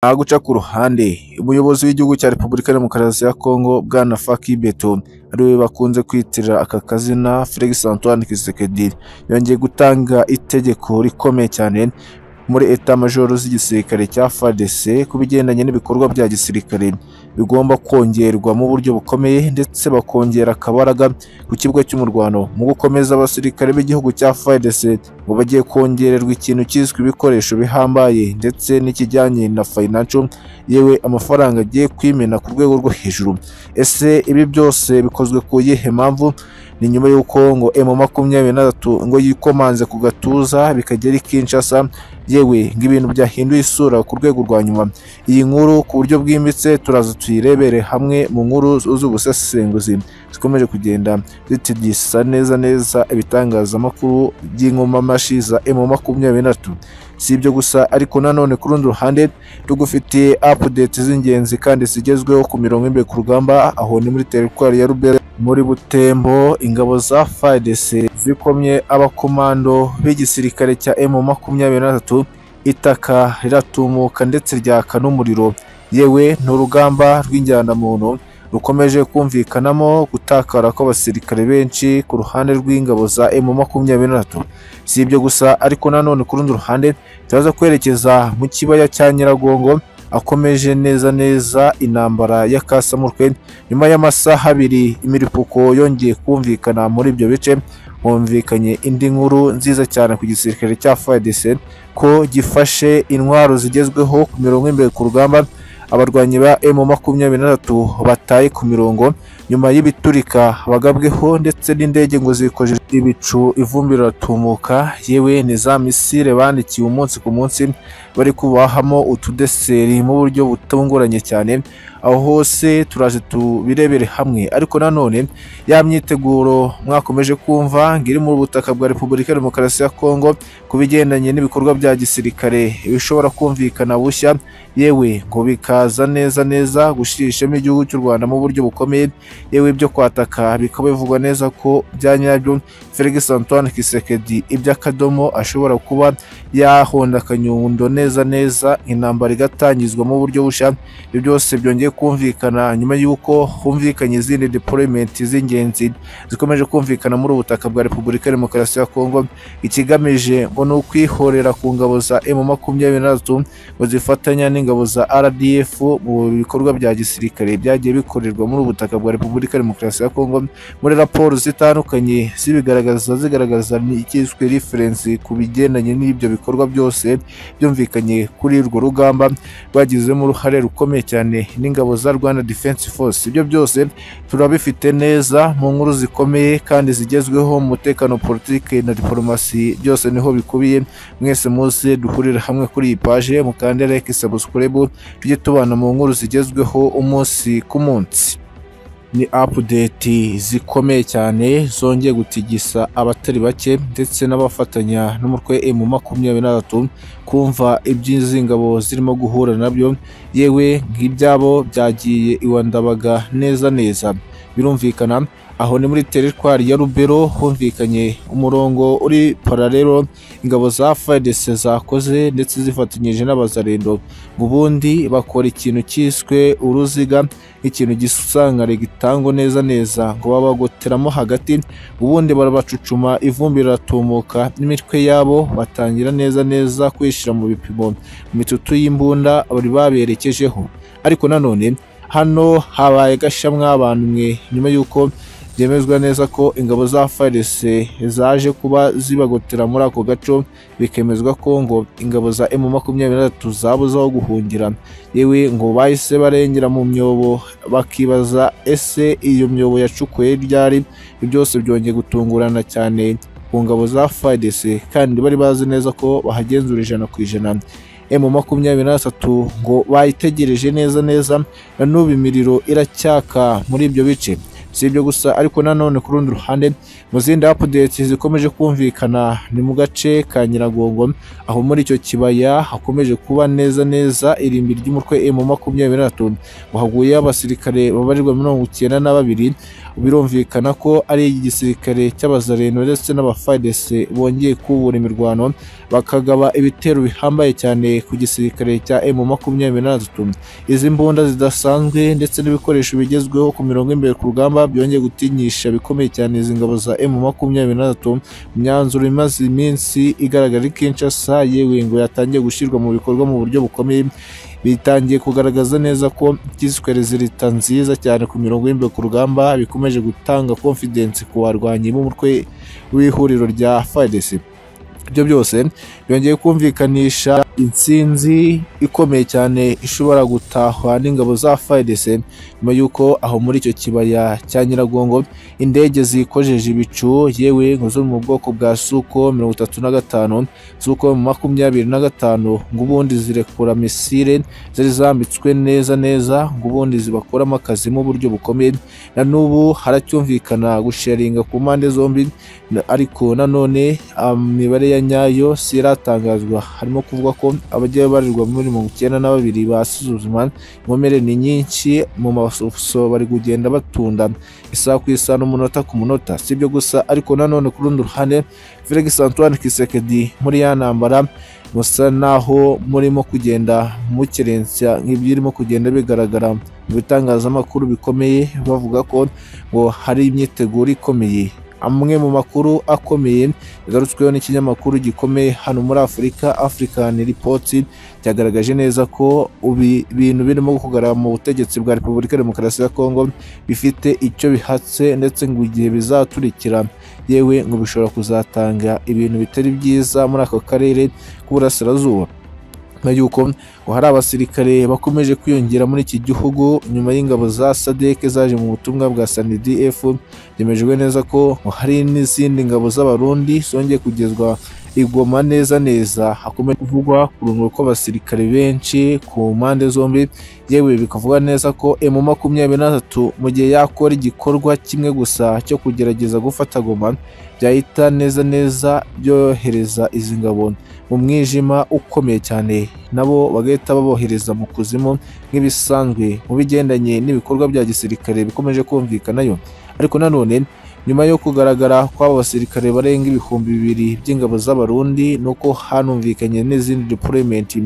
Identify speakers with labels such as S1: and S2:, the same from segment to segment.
S1: Aha guca ku ruhande umuyobozi w'igihugu cya repubulika ya demokarasi ya kongo bwana faki beto ariwe bakunze kwitira aka kazina felix antoine kisekedi yongeye gutanga itegeko rikomeye cyane muri etamajoro z'igisirikare cya fadc ku bigendanye n'ibikorwa bya gisirikare bigomba kongerwa mu buryo bukomeye ndetse bakongera akabaraga ku kibuga cy'umurwano mu gukomeza abasirikare b'igihugu cya fadc ngo bagiye kongererwa ikintu cyiswe ibikoresho bihambaye ndetse n'ikijyanye na financial yewe amafaranga agiye kwimena ku rwego rwo hejuru ese ibi byose bikozwe ku yihe mpamvu ni nyuma y'uko ngo emu makumyabiri na gatatu ngo yikomanze ku gatuza bikagera i kinshasa yewe ngo ibintu byahinduye isura ku rwego rwa nyuma iyi nkuru ku buryo bwimbitse turaza tuyirebere hamwe mu nkuru z'ubusesenguzi zikomeje kugenda zitidisa neza neza ibitangazamakuru by'inkomamashi za emu makumyabiri na gatatu si ibyo gusa ariko nanone ku rundi ruhande tugufitiye apudeti z'ingenzi kandi zigezweho ku mirongo y'imbere ku rugamba aho ni muri teritwari ya rubere muri butembo ingabo za fadc zikomye abakomando b'igisirikare cya emu makumyabiri na gatatu itaka riratumuka ndetse ryaka n'umuriro yewe ni urugamba rw'injyanamuntu rukomeje kumvikanamo gutakara kw'abasirikare benshi ku ruhande rw'ingabo za emu makumyabiri na gatatu si ibyo gusa ariko nanone ku rundi ruhande turaza kwerekeza mu kibaya cya nyiragongo akomeje neza neza intambara ya kasamurwe nyuma y'amasaha abiri imiripuko yongeye kumvikana muri ibyo bice humvikanye indi nkuru nziza cyane ku gisirikare cya FARDC ko gifashe intwaro zigezweho ku mirongo imbere ku rugamba abarwanyi ba M makumyabiri na gatatu bataye ku mirongo nyuma y'ibiturika bagabweho ndetse n'indege ngo zikojeje ibicu ivumbi riratumuka yewe ni za misile bandikiye umunsi ku munsi bari kubahamo utudeseri mu buryo butunguranye cyane aho hose turaje tubirebere hamwe ariko nanone ya myiteguro mwakomeje kumva ngo iri mu butaka bwa repubulika ya demokarasi ya kongo ku bigendanye n'ibikorwa bya gisirikare bishobora kumvikana bushya yewe ngo bikaza neza neza gushishamo igihugu cy'u rwanda mu buryo bukomeye yewe ibyo kwataka bikaba bivugwa neza ko bya nyabyo felix antoine kisekedi iby'akadomo ashobora kuba yahonda akanyundo neza neza intambara igatangizwa mu buryo bushya ibyo byose byongeye kumvikana nyuma y'uko humvikanye izindi deployment z'ingenzi zikomeje kumvikana muri ubu butaka bwa repubulika ya demokarasi ya kongo ikigamije ngo ni ukwihorera ku ngabo za emu makumyabiri na gatatu ngo zifatanya n'ingabo za rdf mu bikorwa bya gisirikare byagiye bikorerwa muri ubu butaka bwa repubulika ya demokarasi ya kongo muri raporo zitandukanye zibigaragaza zigaragaza icyiswe referensi ku bigendanye n'ibyo bikorwa byose byumvikanye kuri urwo rugamba rwagizemo uruhare rukomeye cyane n'ingabo za rwanda defense force ibyo byose turabifite neza mu nkuru zikomeye kandi zigezweho mu mutekano politike na diporomasi byose niho bikubiye mwese muze duhurire hamwe kuri iyi paje mukande like subscribe tujye tubana mu nkuru zigezweho umunsi ku munsi ni apudeti zikomeye cyane zongeye gutigisa abatari bake ndetse n'abafatanya n'umutwe emu makumyabiri na gatatu kumva iby'izi ngabo zirimo guhura nabyo yewe nk'ibyabo byagiye iwandabaga neza neza birumvikana aho ni muri teritwari ya rubero humvikanye umurongo uri pararero ingabo za fadc zakoze ndetse zifatanyije n'abazarendo ngo ubundi bakora ikintu cyiswe uruziga nk'ikintu gisangare gitangwa neza neza ngo babagoteramo hagati ubundi barabacucuma ivumbi riratumuka n'imitwe yabo batangira neza neza kwishyira mu bipimo mu mitutu y'imbunda bari baberekejeho ariko nanone hano habaye gashamwa abantu mwe nyuma y'uko byemezwa neza ko ingabo za FARDC zaje kuba zibagotera muri ako gaco bikemezwa ko ngo ingabo za M23 zabuze aho guhungira yewe ngo bahise barengera mu myobo bakibaza ese iyo myobo yacukuye ryari byose byongeye gutungurana cyane ku ngabo za FARDC kandi bari bazi neza ko bahagenzura ijana ku ijana emu makumyabiri na gatatu ngo bayitegereje neza neza na n'ubu imiriro iracyaka muri ibyo bice si ibyo gusa ariko nanone ku rundi ruhande mu zindi apudeti zikomeje kumvikana ni mu gace ka nyiragongo aho muri icyo kibaya hakomeje kuba neza neza irimbi ry'umutwe emu makumyabiri na gatanu wahaguye abasirikare babarirwa mirongo icyenda na babiri birumvikana ko ari igisirikare cy'abazareno ndetse n'abafayidese bongeye kubura imirwano bakagaba ibitero bihambaye cyane ku gisirikare cya emu makumyabiri na gatatu izi mbunda zidasanzwe ndetse n'ibikoresho bigezweho ku mirongo imbere ku rugamba byongeye gutinyisha bikomeye cyane izi ngabo za emu makumyabiri na gatatu imyanzuro imaze iminsi igaragara Kinshasa yewe ngo yatangiye gushyirwa mu bikorwa mu buryo bukomeye bitangiye kugaragaza neza ko cyiswe rezilita nziza cyane ku mirongo y'imbere ku rugamba bikomeje gutanga confidence ku barwanyi b'umutwe w'ihuriro rya FARDC ibyo byose byongeye kumvikanisha intsinzi ikomeye cyane ishobora gutahwa n'ingabo za FARDC nyuma y'uko aho muri icyo kibaya cya Nyiragongo indege zikojeje ibicu yewe ngo zo mu bwoko bwa Suko mirongo itatu na gatanu Suko makumyabiri na gatanu ngo ubundi zirekura misile zari zambitswe neza neza ngo ubundi zibakoramo akazi mu buryo bukomeye na n'ubu haracyumvikana gusharinga ku mpande zombi na- ariko nanone imibare ya nyayo si iratangazwa harimo kuvuga ko abagiye barirwa muri mirongo icyenda na babiri basuzuma inkomere ni nyinshi mu masoso bari kugenda batunda isaha ku isaha n'umunota ku munota si ibyo gusa ariko nanone ku rundi ruhande Felix Antoine Kisekedi muri ya ntambara musa naho murimo kugenda mukerensa nk'ibyirimo kugenda bigaragara mu bitangazamakuru bikomeye bavuga ko ngo hari imyiteguro ikomeye amwe mu makuru akomeye yagarutsweho n'ikinyamakuru gikomeye hano muri Afurika African Report cyagaragaje neza ko ubi bintu birimo kugaragara mu butegetsi bwa Repubulika ya Demokarasi ya Kongo bifite icyo bihatse ndetse ngo igihe bizaturikira yewe ngo bishobora kuzatanga ibintu bitari byiza muri ako karere k'uburasirazuba nyuma y'uko ngo hari abasirikare bakomeje kwiyongera muri iki gihugu nyuma y'ingabo za sadeke zaje mu butumwa bwa sanidf byemejwe neza ko ngo hari n'izindi ngabo z'abarundi zongeye kugezwa igoma neza neza hakomeje kuvugwa ku rungano rw'abasirikare benshi ku mpande zombi yewe bikavuga neza ko emu makumyabiri na gatatu mu gihe yakora igikorwa kimwe gusa cyo kugerageza gufata goma byahita neza neza byohereza izi ngabo mu mwijima ukomeye cyane nabo bagahita babohereza mu kuzimu nk'ibisanzwe mu bigendanye n'ibikorwa bya gisirikare bikomeje kumvikanayo ariko nanone nyuma yo kugaragara kw'abo basirikare barenga ibihumbi bibiri by'ingabo z'abarundi nuko hanumvikanye n'izindi deployment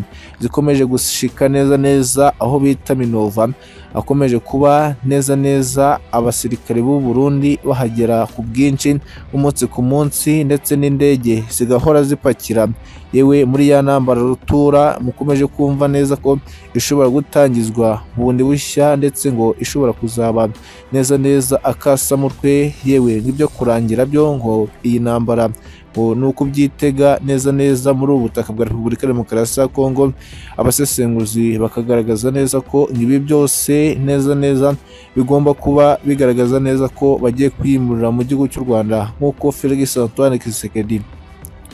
S1: zikomeje gushika neza neza aho bita minova akomeje kuba neza neza abasirikare b'u Burundi bahagera ku bwinshi umunsi ku munsi ndetse n'indege zigahora zipakira yewe muri ya ntambara rutura mukomeje kumva neza ko ishobora gutangizwa bundi bushya ndetse ngo ishobora kuzaba neza neza akasamutwe yewe n'ibyo kurangira byo ngo iyi ntambara ngo ni uko ubyitega neza neza muri ubu butaka bwa repubulika ya demokarasi ya kongo abasesenguzi bakagaragaza neza ko ibi byose neza neza bigomba kuba bigaragaza neza ko bagiye kwimurira mu gihugu cy'u rwanda nk'uko felix antoine kisekedi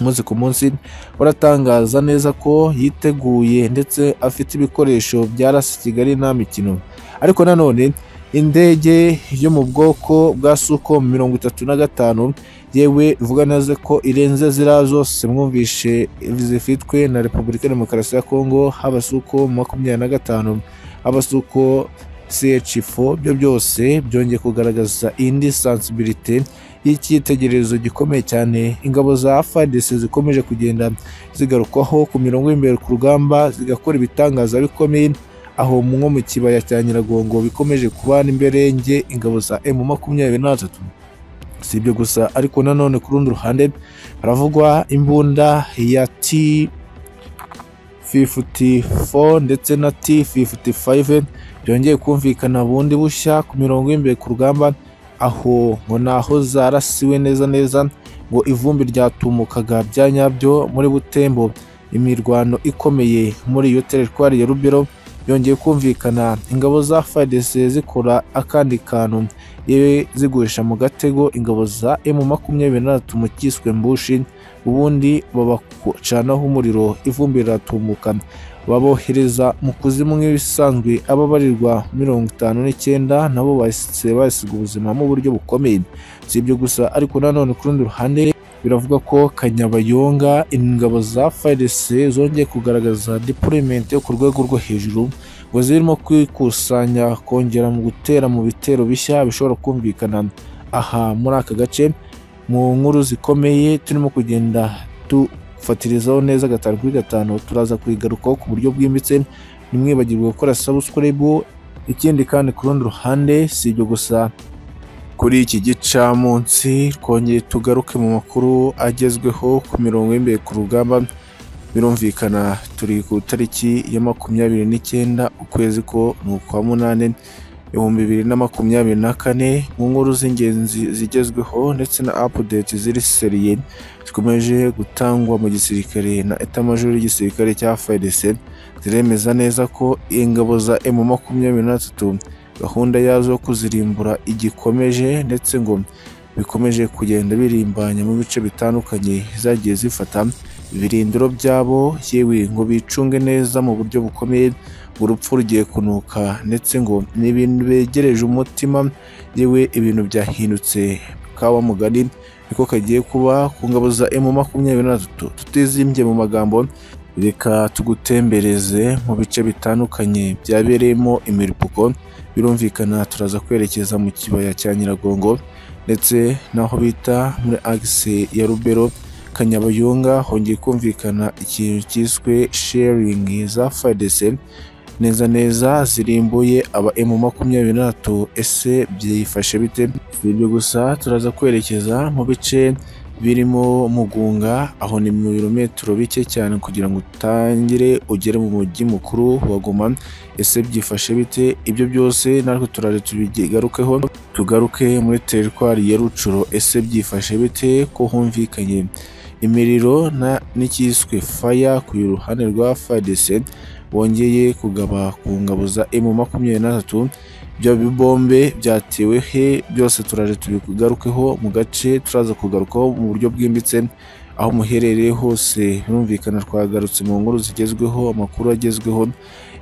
S1: umunsi ku munsi baratangaza neza ko yiteguye ndetse afite ibikoresho byarasa kigali nta mikino ariko nanone indege yo mu bwoko bwa suko mirongo itatu na gatanu yewe ivuga neza ko irenze ziriya zose mwumvishe zifitwe na repubulika ya demokarasi ya kongo haba suko makumyabiri na gatanu haba suko CH4 byo byose byongeye kugaragaza indi sensibilité y'icyitegererezo gikomeye cyane ingabo za FARDC zikomeje kugenda zigarukwaho ku mirongo y'imbere ku rugamba zigakora ibitangaza bikomeye aho nko mu kibaya cya Nyiragongo bikomeje kubana imberenge ingabo za M makumyabiri na gatatu si ibyo gusa ariko nanone ku rundi ruhande haravugwa imbunda ya T 54 ndetse na T 55 byongeye kumvikana bundi bushya ku mirongo y'imbere ku rugamba aho ngo naho zarasiwe neza neza ngo ivumbi ryatumukaga bya nyabyo muri butembo imirwano ikomeye muri iyo teritwari ya rubero yongeye kumvikana ingabo za FARDC zikora akandi kantu yewe zigurisha mu gatego ingabo za M makumyabiri na gatatu mu cyiswe mbushi ubundi babacanaho umuriro ivumbi riratumuka babohereza mu kuzimu nk'ibisanzwe ababarirwa mirongo itanu n'icyenda nabo bahise basiga ubuzima mu buryo bukomeye si ibyo gusa ariko nanone ku rundi ruhande biravuga ko kanyabayonga ingabo za FARDC zongeye kugaragaza deployment yo ku rwego rwo hejuru ngo zirimo kwikusanya kongera mu gutera mu bitero bishya bishobora kumvikana aha muri aka gace mu nkuru zikomeye turimo kugenda dufatirizaho neza gatanu kuri gatanu turaza kuyigarukaho ku buryo bwimbitse ntimwibagirwe gukora subscribe ikindi kandi ku rundi ruhande si ibyo gusa kuri iki gicamunsi twongeye tugaruke mu makuru agezweho ku mirongo y'imbere ku rugamba birumvikana turi ku itariki ya makumyabiri n'icyenda ukwezi ko ni ukwa munani ibihumbi bibiri na makumyabiri na kane mu nkuru z'ingenzi zigezweho ndetse na apudeti ziri seriye zikomeje gutangwa mu gisirikare na etamajoro y'igisirikare cya FARDC ziremeza neza ko ingabo za M makumyabiri na gatatu gahunda yazo yo kuzirimbura igikomeje ndetse ngo bikomeje kugenda birimbanya mu bice bitandukanye zagiye zifata ibirindiro byabo yewe ngo bicunge neza mu buryo bukomeye ngo urupfu rugiye kunuka ndetse ngo ni ibintu begereje umutima yewe ibintu byahindutse kawa mugari niko kagiye kuba ku ngabo za emu makumyabiri na gatatu tutizimbye mu magambo reka tugutembereze mu bice bitandukanye byabereyemo imiripoko birumvikana turaza kwerekeza mu kibaya cya nyiragongo ndetse n'aho bita muri agise ya rubero kanyabayonga hongeye kumvikana ikintu cyiswe sharing za fadese neza neza zirimbuye aba emu makumyabiri na gatatu ese byifashe bite si ibyo gusa turaza kwerekeza mu bice birimo mugunga aho ni mu birometero bike cyane kugira ngo utangire ugere mu mujyi mukuru wa goma ese byifashe bite ibyo byose natwe turaza tubigarukeho tugaruke muri teritwari ya rucuro ese byifashe bite ko humvikanye imiriro n'icyiswe faya ku ruhande rwa fadese bongeye kugaba ku ngabo za emu makumyabiri na gatatu ibyo bibombe byatewe he byose turaje tubigarukeho mu gace turaza kugarukaho mu buryo bwimbitse aho muherereye hose birumvikana twagarutse mu nkuru zigezweho amakuru agezweho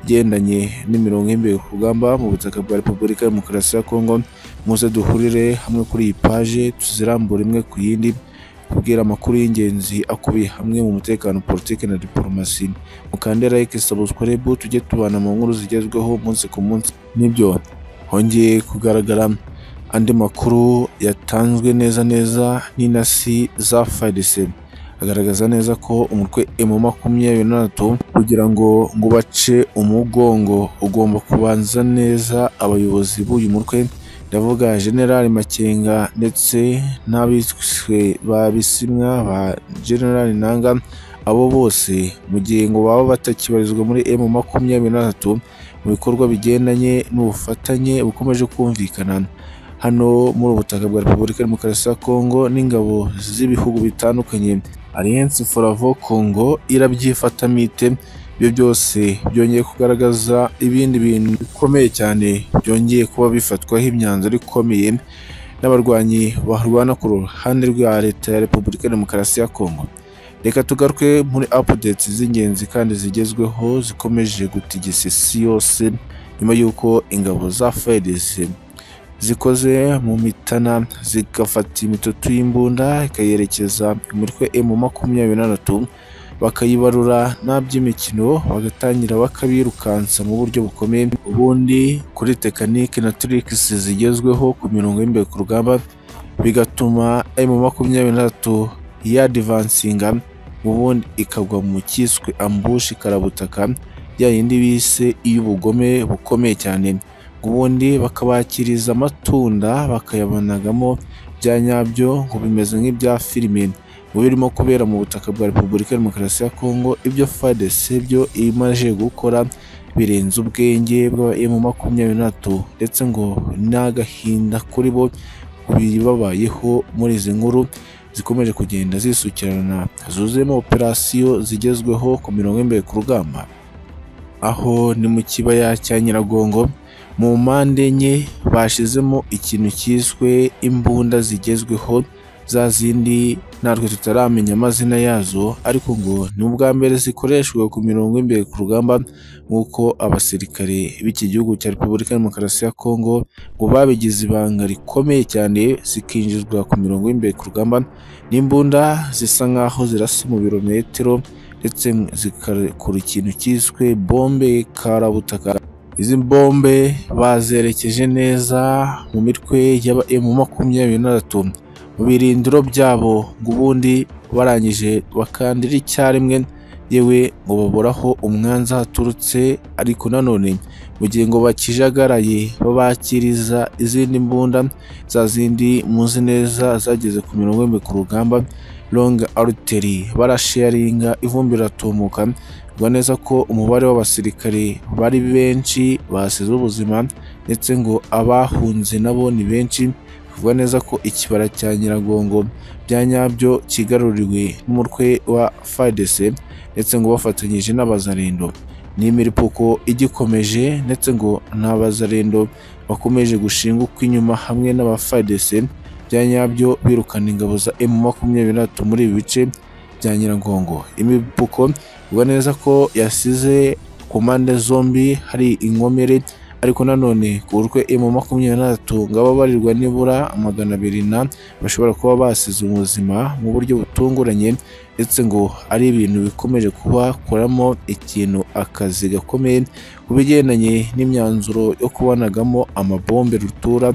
S1: igendanye n'imirongo y'imbere ku rugamba mu butaka bwa repubulika ya demokarasi ya kongo muze duhurire hamwe kuri iyi paje tuzirambure imwe ku yindi kubwira amakuru y'ingenzi akubiye hamwe mu mutekano politiki na diporomasi mukande like subscribe tujye tubana mu nkuru zigezweho umunsi ku munsi nibyo hongeye kugaragara andi makuru yatanzwe neza neza n'inasi za fadise agaragaza neza ko umutwe emu makumyabiri na gatatu kugira ngo ngo bace umugongo ugomba kubanza neza abayobozi b'uyu mutwe ndavuga generali makenga ndetse n'abiswe ba bisimwa ba generali nanga abo bose mu gihe ngo baba batakibarizwa muri emu makumyabiri na gatatu mu bikorwa bigendanye n'ubufatanye bukomeje kumvikana hano muri ubu butaka bwa repubulika ya demokarasi ya kongo n'ingabo z'ibihugu bitandukanye alliance foravo kongo irabyifatamite ibyo byose byongeye kugaragaza ibindi bintu bikomeye cyane byongeye kuba bifatwaho imyanzuro ikomeye n'abarwanyi barwana ku ruhande rwa leta ya repubulika ya demokarasi ya kongo reka tugaruke muri updates z'ingenzi kandi zigezweho zikomeje gutigisa isi yose nyuma y'uko ingabo za fedc zikoze mu mitana zigafata imitutu y'imbunda ikayerekeza umutwe emu makumyabiri na gatatu bakayibarura nta by'imikino bagatangira bakabirukansa mu buryo bukomeye ubundi kuri tekinike na tirikisi zigezweho ku mirongo y'imbere ku rugamba bigatuma emu makumyabiri na gatatu yadivansinga ubundi ikagwa mu cyiswe ambushi karabutaka ya yindi bise iy'ubugome bukomeye cyane ubundi bakabakiriza amatunda bakayabonagamo bya nyabyo ngo bimeze nk'ibya filime mu birimo kubera mu butaka bwa repubulika ya demokarasi ya kongo ibyo fadc byo imaze gukora birenze ubwenge bwa emu makumyabiri n'atatu ndetse ngo n'agahinda kuri bo bibabayeho muri izi nkuru zikomeje kugenda zisukirana zuzuyemo operasiyo zigezweho ku mirongo y'imbere ku rugamba aho ni mu kibaya cya nyiragongo mu mpande enye bashizemo ikintu cyiswe imbunda zigezweho za zindi natwe tutaramenya amazina yazo ariko ngo ni ubwa mbere zikoreshwa ku mirongo y'imbere ku rugamba nk'uko abasirikare b'iki gihugu cya repubulika ya demokarasi ya kongo ngo babigize ibanga rikomeye cyane zikinjizwa ku mirongo y'imbere ku rugamba n'imbunda zisa nk'aho zirasa umubirometero ndetse zigakora ikintu cyiswe bombe karabutaka izi bombe bazerekeje neza mu mitwe y'aba emu makumyabiri na batatu mu birindiro byabo ngo ubundi barangije bakandira icyarimwe yewe ngo baboraho umwanza haturutse ariko nanone mu gihe ngo bakijagaraye babakiriza izindi mbunda za zindi muzi neza zageze ku mirongo y'imwe ku rugamba long aruteri barasharinga ivumbi riratumuka bivuga neza ko umubare w'abasirikare bari benshi basize ubuzima ndetse ngo abahunze nabo ni benshi bivuga neza ko ikibara cya nyiragongo bya nyabyo kigaruriwe n'umutwe wa fadese ndetse ngo bafatanyije n'abazarendo n'imiripuko igikomeje ndetse ngo n'abazarendo bakomeje gushinga ukw'inyuma hamwe n'abafadese bya nyabyo birukana ingabo za emu makumyabiri na gatatu muri ibi bice bya nyiragongo imipfuko bivuga neza ko yasize ku mpande zombi hari inkomere ariko nanone ku buryo emu makumyabiri na gatatu ngo ababarirwa nibura magana abiri na bashobora kuba basize ubuzima mu buryo butunguranye ndetse ngo ari ibintu bikomeje kubakoramo ikintu akazi gakomeye ku bigendanye n'imyanzuro yo kubonagamo amabombe rutura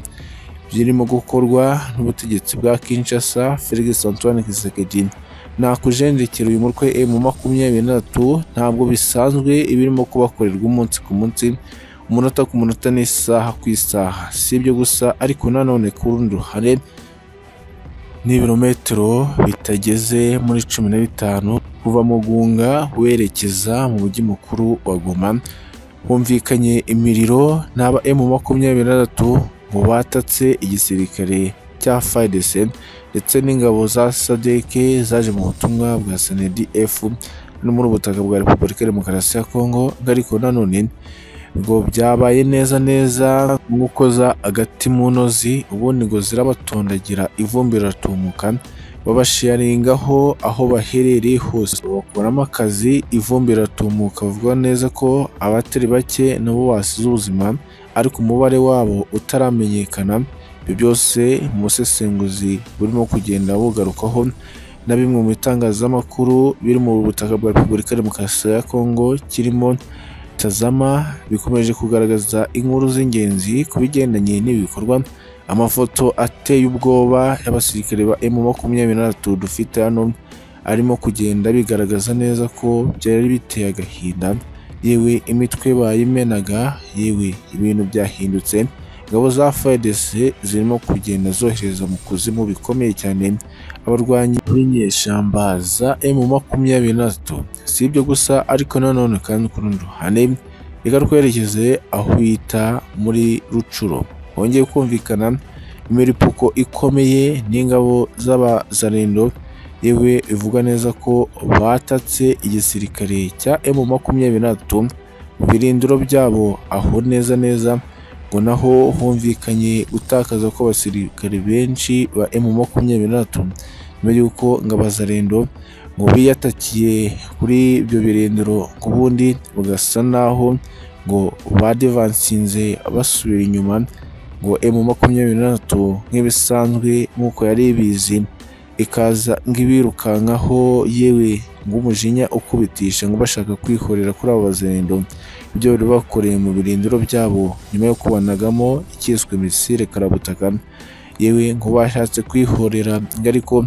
S1: birimo gukorwa n'ubutegetsi bwa Kinshasa Felix Antoine Tshisekedi nakujenjekera uyu mutwe mu makumyabiri na gatatu ntabwo bisanzwe ibirimo kubakorerwa umunsi ku munsi umunota ku munota n'isaha ku isaha si ibyo gusa ariko nanone ku rundi ruhande ni ibirometero bitageze muri cumi na bitanu kuva mu gunga werekeza mu mujyi mukuru wa Goma humvikanye imiriro n'aba emu makumyabiri na gatatu ngo batatse igisirikare cya FARDC ndetse n'ingabo za SADC zaje mu butumwa bwa SNDF no muri ubutaka bwa Repubulika ya Demokarasi ya Kongo ariko nanone ngo byabaye neza neza nk'ukoza agati mu ntozi ubundi ngo zirabatondagira ivumbi riratumuka babasharingaho aho baherereye hose bakuramo akazi ivumbi riratumuka bavuga neza ko abatari bake nabo basize ubuzima ariko umubare wabo utaramenyekana ibyo byose mu busesenguzi burimo kugenda bugarukaho na bimwe mu bitangazamakuru biri mu butaka bwa repubulika ya demokarasi ya kongo kirimo tazama bikomeje kugaragaza inkuru z'ingenzi ku bigendanye n'ibikorwa amafoto ateye ubwoba y'abasirikare ba emu makumyabiri na batatu dufite hano arimo kugenda bigaragaza neza ko byari biteye agahinda yewe imitwe bayimenaga yewe ibintu byahindutse ingabo za FARDC zirimo kugenda zohereza mu kuzimu bikomeye cyane abarwanyi b'inyeshyamba za emu makumyabiri na zitatu si ibyo gusa ariko nanone kandi ku rundi ruhande reka twerekeze aho bita muri rucuro hongeye kumvikana imiripuko ikomeye n'ingabo z'abazarendo yewe ivuga neza ko batatse igisirikare cya emu makumyabiri na zitatu mu birindiro byabo aho neza neza ngo naho humvikanye gutakaza ko abasirikare benshi ba emu makumyabiri na batatu nyuma y'uko ngabazarendo ngo biyatakiye kuri ibyo birindiro ku bundi bagasa naho ngo badevansinze basubira inyuma ngo emu makumyabiri na batatu nk'ibisanzwe nk'uko yari ibizi ikaza nk'ibirukankaho yewe ng'umujinya ukubitisha ngo bashaka kwihorera kuri abo bazarendo ibyo bari bakoreye mu birindiro byabo nyuma yo kubanagamo ikiswe misile karabutaka yewe ngo bashatse kwihorera ariko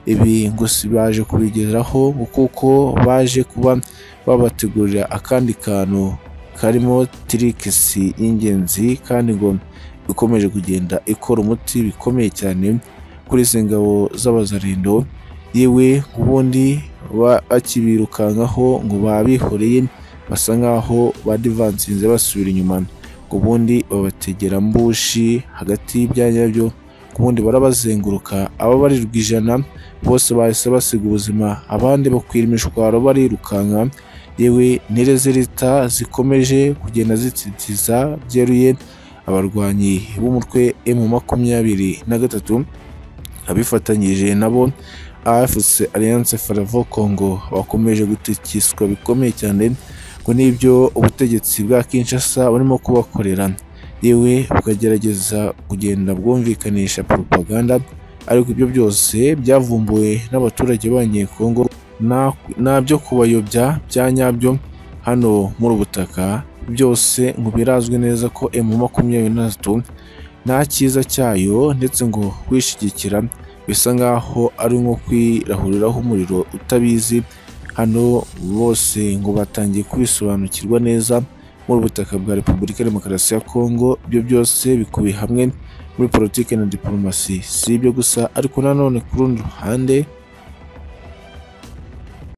S1: ibi ngo si baje kubigeraho kuko baje kuba babategurira akandi kantu karimo tirikisi y'ingenzi kandi ngo ikomeje kugenda ikora umuti bikomeye cyane kuri izi ngabo z'abazarendo yewe ubundi bakibirukankaho ngo babihoreye basa nkaho badivansinze basubira inyuma ngo ubundi babategera mbushi hagati y'ibyanya byo ubundi barabazenguruka ababarirwa ijana bose bahise basiga ubuzima abandi bakwira imishwaro barirukanka yewe nireze leta zikomeje kugenda zitsitiza byeruye abarwanyi b'umutwe emu makumyabiri na gatatu abifatanyije nabo afc alliance faravo congo bakomeje gutikiswa bikomeye cyane ngo n'ibyo ubutegetsi bwa kinshasa burimo kubakorera yewe bukagerageza kugenda bwumvikanisha propaganda ariko ibyo byose byavumbuwe n'abaturage b'abanyekongo na- nabyo kubayobya bya nyabyo hano muri ubu butaka byose ngo birazwi neza ko emu makumyabiri na gatatu nta cyiza cyayo ndetse ngo kwishyigikira bisa nk'aho ari nko kwirahuriraho umuriro utabizi hano bose ngo batangiye kubisobanukirwa neza muri ubu butaka bwa repubulika ya demokarasi ya kongo ibyo byose bikubiye hamwe muri politiki na diporomasi si ibyo gusa ariko nanone ku rundi ruhande